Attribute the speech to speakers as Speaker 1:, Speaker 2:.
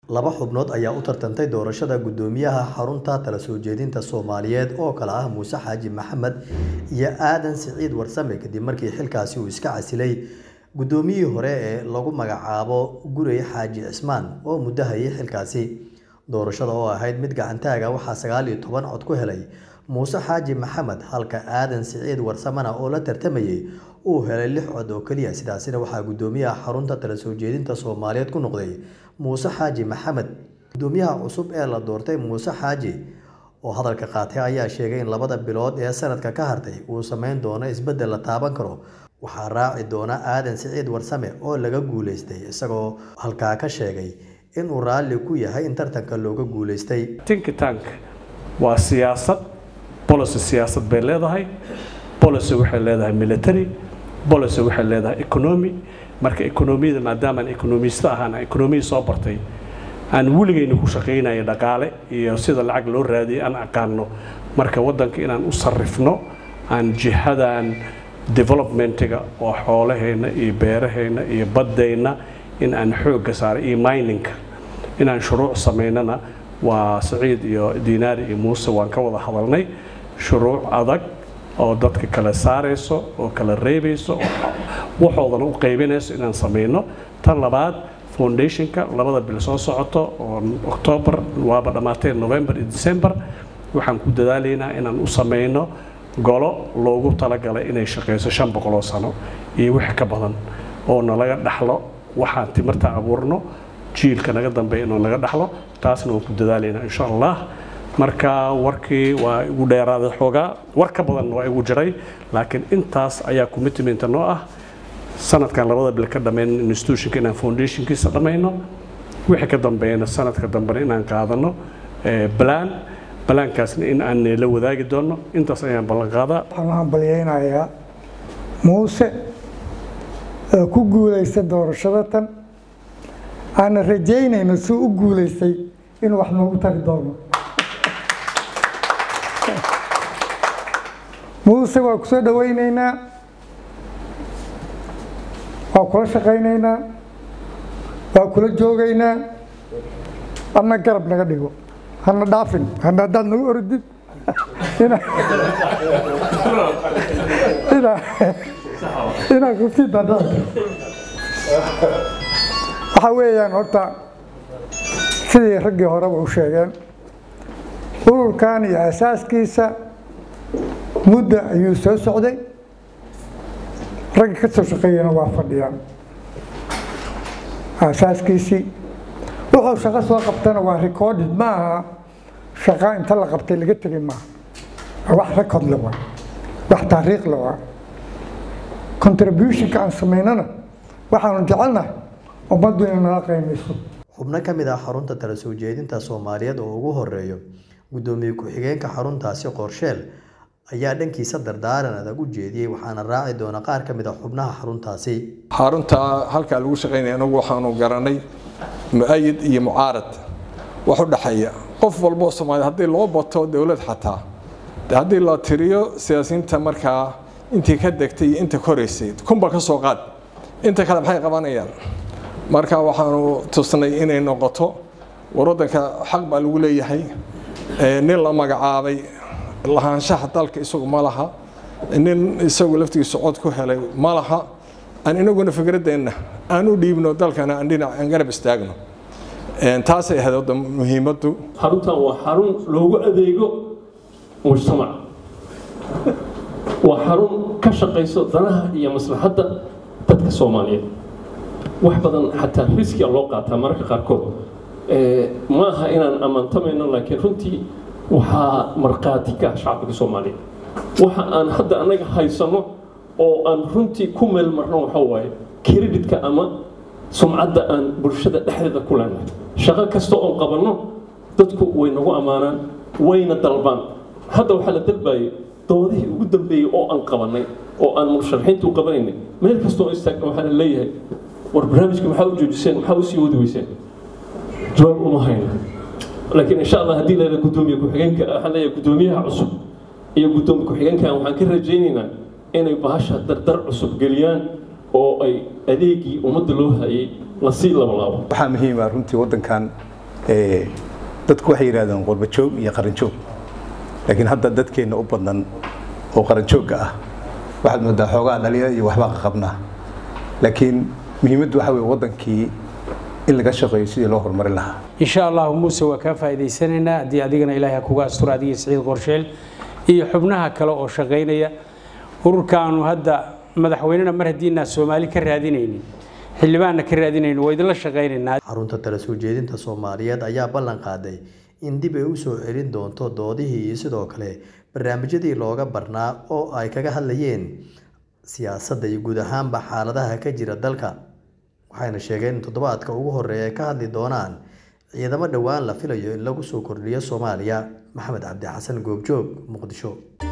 Speaker 1: laba xubnood ayaa u tartantay doorashada guddoomiyaha xarunta tala soo jeedinta soomaaliyeed oo kale ah muuse xaaji maxamed iyo aadan siciid warsame kadib markii xilkaasi uu iska casilay guddoomiyihii hore ee lagu magacaabo gurey xaaji cismaan oo muddo hayay xilkaasi doorashada oo ahayd mid gacantaaga waxaa sagaal iyo toban cod ku helay muuse xaaji maxamed halka aadan siciid warsamena oo la tartamayay uu helay lix cod oo keliya sidaasina waxaa guddoomiyaha xarunta tala soo jeedinta soomaaliyeed ku noqday muuse xaaji maxamed guddoomiyaha cusub ee la doortay muuse xaaji oo hadalka qaatay ayaa sheegay in labada bilood ee sanadka ka hartay uu sameyn doono isbeddel la taaban karo waxaa raaci doona aadan siciid warsame oo laga guuleystay isagoo halkaa ka sheegay inuu raalli ku yahay in tartanka looga guuleystay
Speaker 2: think tank waa siyaasad policy siyaasad bay leedahay policy waxay leedahay military policy waxay leedahay economy marka ekonomiyada maadaamaan ekonomista ahaan ekonomiya soo bartay aan weligayna ku shaqaynaya dhaqaale iyo sida lacag loo raadiyay aan aqaano marka waddanka inaan u sarrifno aan jihadan developmentiga oo xoolaheenna iyo beeraheenna iyo baddayna in aan xoogga saaro iyo miningka inaan shuruuc samaynana waa saciid iyo diinaari iyo muuse waan ka wada hadalnay shuruuc adag oo dadka kala saarayso oo kala reebayso waxoodana u qaybinayso inaan samayno tan labaad foundationka labada bil soo socoto oo octoobar waaba dhammaatee november iyo december waxaan ku dadaalaynaa inaan u samayno golo loogu talagalay inay shaqayso shan boqoloo sano iyo wix ka badan oo nalaga dhaxlo waxaan timirta abuurno jiilka naga dambeeya inuu naga dhaxlo taasna waan ku dadaalaynaa insha allah marka warkii waa igu dheeraaday xoogaa war ka badan waa igu jiray laakiin intaas ayaa commitmenta noo ah sanadkan labada bil ka dhammayn institutionka inaan foundationkiisa dhammayno wixii ka dambeeyana sanadka dambena inaan qaadano balaan balaankaasna in aan la wadaagi doono intaas ayaan ballan qaadaa
Speaker 3: waxaan hambalyaynayaa muuse oo ku guulaysta doorashada tan aana rajaynayno suu u guulaystay inuu wax noogu tari doono muuse waa ku soo dhawaynaynaa waa kula shaqaynaynaa waa kula joogaynaa adna garab naga dhigo hana dhaafin hana haddaad nagu orodid inaa kuftid waxaa weeyaan horta sidii raggii horeba u sheegeen ururkan iyo asaaskiisa mudda ayuu soo socday ragga ka soo shaqeeyana waa fadhiyaan asaaskiisii wuxuu shaqo soo qabtana waa recorded ma aha shaqa inta la qabtay laga tegay maaha wax record le waa wax taariikh le waa contributionka aan samaynana waxaanu jecelnahay ummaddu inay nala qiimayso
Speaker 1: xubno ka mid ah xarunta tala soo jeedinta soomaaliyeed oo ugu horeeyo guddoomiye ku-xigeenka xaruntaasi qorsheel ayaa dhankiisa dardaaran adag u jeediyey waxaana raaci doona qaar ka mid a xubnaha xaruntaasi
Speaker 4: xarunta halkaa lagu shaqaynaya anagu waxaanu garanay mu-ayid iyo mucaarad wax u dhexeeya qof walboo soomaaliyed haddii loo bato dowlad xataa haddii la tiriyo siyaasiyiinta markaa intii ka degtay iyo inta koraysay kunba ka soo qaad inta kale maxay qabanayaan marka waxaanu tusnay inay noqoto war waddanka xaq baa lagu leeyahay nin la magacaabay lahaanshaha dalka isagu ma laha nin isagu laftigiisa cod ku helay ma laha aan inaguna fikradeenna aan u dhiibno dalkana aan dhinac aan garab istaagno taasay ahayd wadda muhiimaddu
Speaker 5: xaruntan waa xarun loogu adeego mujtamac waa xarun ka shaqayso danaha iyo maslaxadda dadka soomaaliyeed wax badan xataa riskiga loo qaataa mararka qaarkood ma aha inaan ammaantamayno laakiin runtii waxaa markhaati ka ah shacbiga soomaaliyeed waxa aan hadda annaga haysano oo aan runtii ku meel marno waxa waaye kreditka ama sumcadda aan bulshada dhexdeeda ku leenahay shaqo kasta oon qabanno dadku way nagu ammaanaan wayna dalbaan hadda waxaa la dalbayay doodihii ugu dambeeyey oo aan qabanay oo aan musharaxiintu u qabanaynay meel kastoo istaagna waxaa la leeyahay war barnaamijka maxaa u joojiseen maxaa u sii wadi weyseen jawaab uma hayno laakiin insha allah haddii leeda gudoomiye ku-xigeenka waxaan leeyahay gudoomiyaha cusub iyo gudoomiye ku-xigeenkan waxaan ka rajaynaynaa inay bahasha dardar cusub geliyaan oo ay adeegii ummadda loo hayay lasii labalaabo
Speaker 6: waxaa muhiima runtii waddankan dadku waxay yidhahdeen qurbajoog iyo qaranjoog laakiin hadda dadkeenna u badan oo qaranjoogga ah waxaad moodaa xoogaa dhalinyaro iyo waxbaa qaqabnaa laakiin muhiimaddu waxa weye waddankii in laga shaqeeyo sidii loo horumarin lahaa
Speaker 7: insha allahu muuse waa kaa faa'iidaysanaynaa haddii adigana ilaahay ha kuga asturo adigii siciid qorsheel iyo xubnaha kale oo shaqaynaya ururkaanu hadda madaxweynena mar haddiinaa soomaali ka raadinaynin xildhibaanna ka raadinaynin waa idinla shaqaynaynaa
Speaker 1: xarunta tala soo jeedinta soomaaliyeed ayaa ballan qaaday in dib ay u soo celin doonto doodihii iyo sidoo kale barnaamijyadii looga barnaa oo ay kaga hadlayeen siyaasadda iyo guud ahaanba xaaladaha ka jira dalka waxayna sheegeen in toddobaadka ugu horreeya ay ka hadli doonaan ciidamo dhowaan la filayo in lagu soo kordhiyo soomaaliya maxamed cabdi xasan goobjoog muqdisho